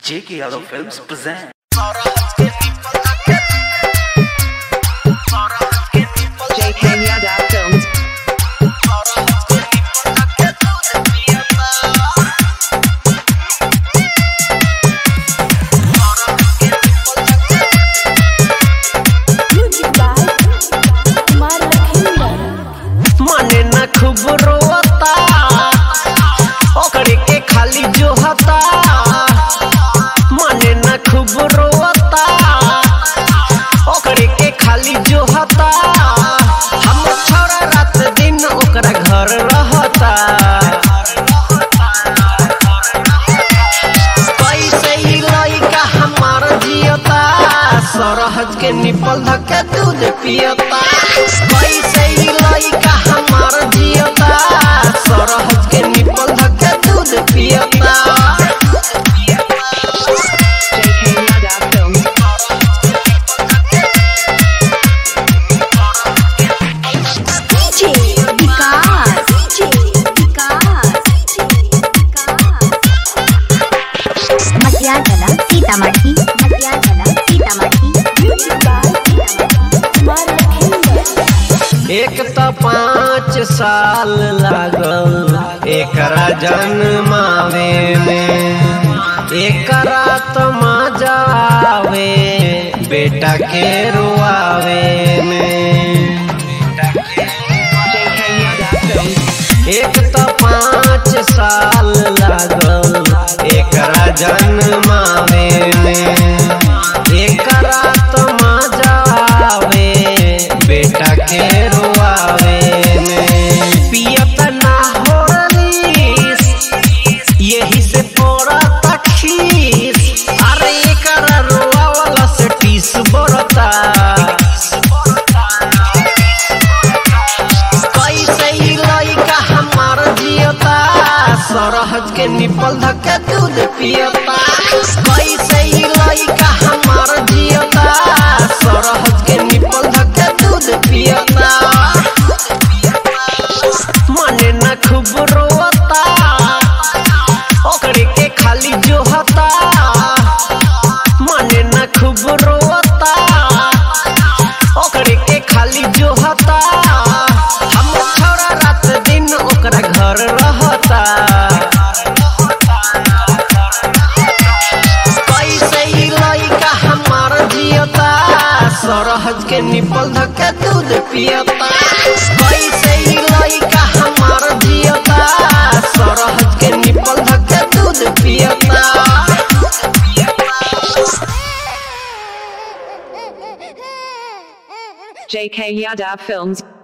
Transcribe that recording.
J.K. Yadav Films present. JK Yadav Films. Music by Kumar Lakhinder. मने न खूब रोता ओकरे के खाली जोहता मने न खूब रोता ओकरे के खाली जोहता हम छोरा रात दिन ओकरा घर रहता कैसे ई लइका हमार जियता सरहज के निपल धके दूध पियता कैसे ई लइका हमार जियता सरहज के निपल धके दूध पियता JK Yadav Films. DJ Vikas. DJ Vikas. Matiagala Sitamarhi Matiagala Sitamarhi Music by Kumar Lakhinder. एक त पाँच साल लागल एकरा जन्मावे में एकरा त मजा आवे बेटा के रुआवे में JK Yadav Films. एक त पाँच साल लागल एकरा जन्मावे में एकरा त मजा आवे बेटा के रुआवे में पियत ना होरलीस यही से पड़ता खीस अरे एकरा रुआवला से टीस बरता कैसे ई लइका हमार जियता सरहज के निपल धके दूध पियता कैसे ई लइका हमार जियता सरहज के निपल धके दूध पियता मने न खूब रोता ओकरे के खाली जोहता मने न खूब रोता ओकरे के खाली जोहता हम छोरा रात दिन ओकरा घर रहता कैसे ई लइका हमार जियता सरहज के निपल धके दूध पियता कैसे ई लइका हमार जियता सरहज के निपल धके दूध पियता JK Yadav Films.